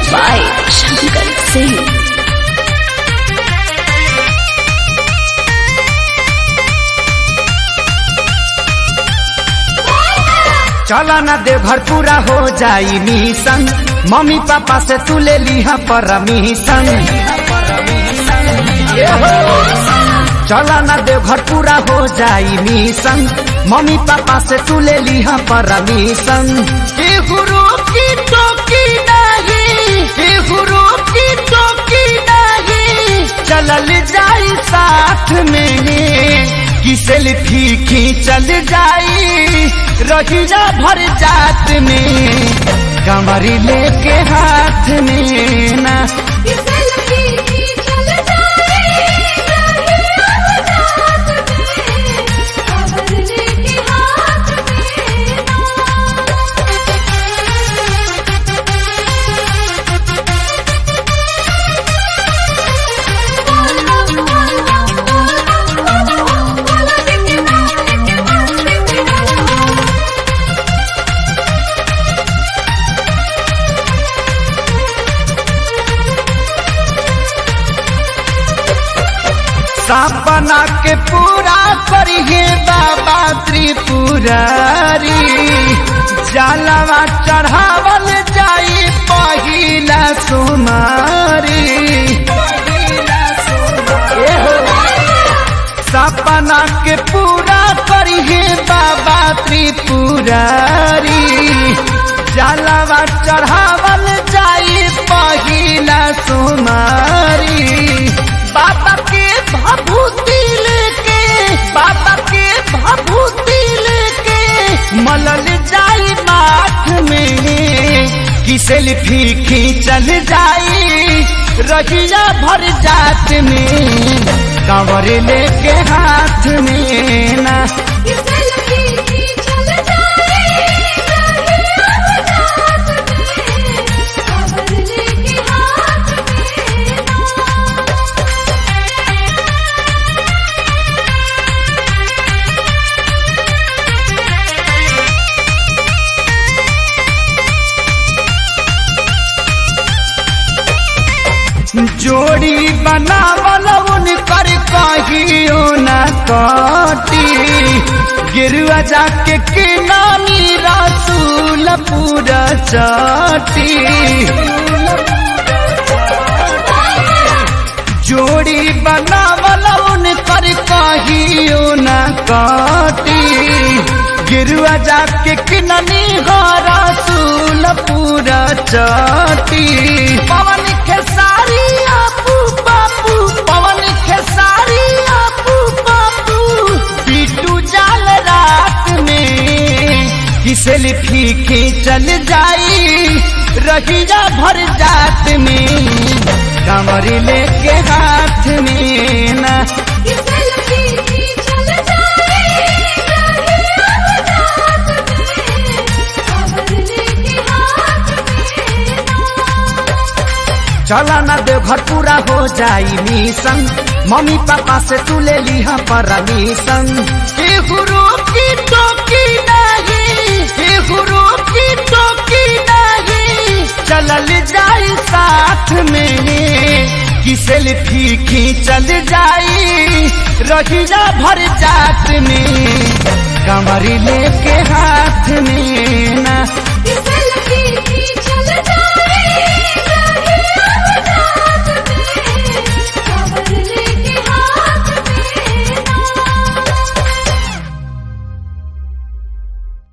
by Shankar Singh. चला ना दे घर पूरा हो जाई मिशन मम्मी पापा से तू ले लिहा परमिशन चला ना दे घर पूरा हो जाई मिशन मम्मी पापा से तू ले लिहा परमिशन गुरु की टोकी नहीं हे गुरु की टोकी नहीं चलल जाई साथ में कि सेल्फी खींचल जाई रहिया भर जात में कमरी लेके हाथ में ना सपना के पूरा करिए बाबा त्रिपुरारी जलवा चढ़ावल जाई पहिला सुमारी सपना के पूरा करिए बाबा त्रिपुरारी जलवा चढ़ावल जाई पहिला सुमारी बाबा के भभूति लेके बाबा के भभूति लेके मलल जाई माथ में कि सेल्फी खींचल जाई रहिया भर जात में कंवर लेके हाथ में ना जोड़ी बनावल उनकर कहियो न कटी गिरुआ जाके के नानी रसूल पूरा चटी जोड़ी बनावल उनकर कहियो न कटी गिरुआ जाके के नानी रसूल पूरा चटी पवन खेसारी आपू बापू पवन खेसारी आपू बापू बिटू जाल रात में कि सेल्फी खींचल जाई रहिया भर जात में कमर लेके हाथ में ना चला ना दे घर पूरा हो जाई मिशन मम्मी पापा से तू ले लिहा परमिशन हे गुरु की टोकी नहीं हे गुरु की टोकी नहीं चलल जाई साथ में कि सेल्फी खींचल जाई रहिया भर जात में कमर लेके हाथ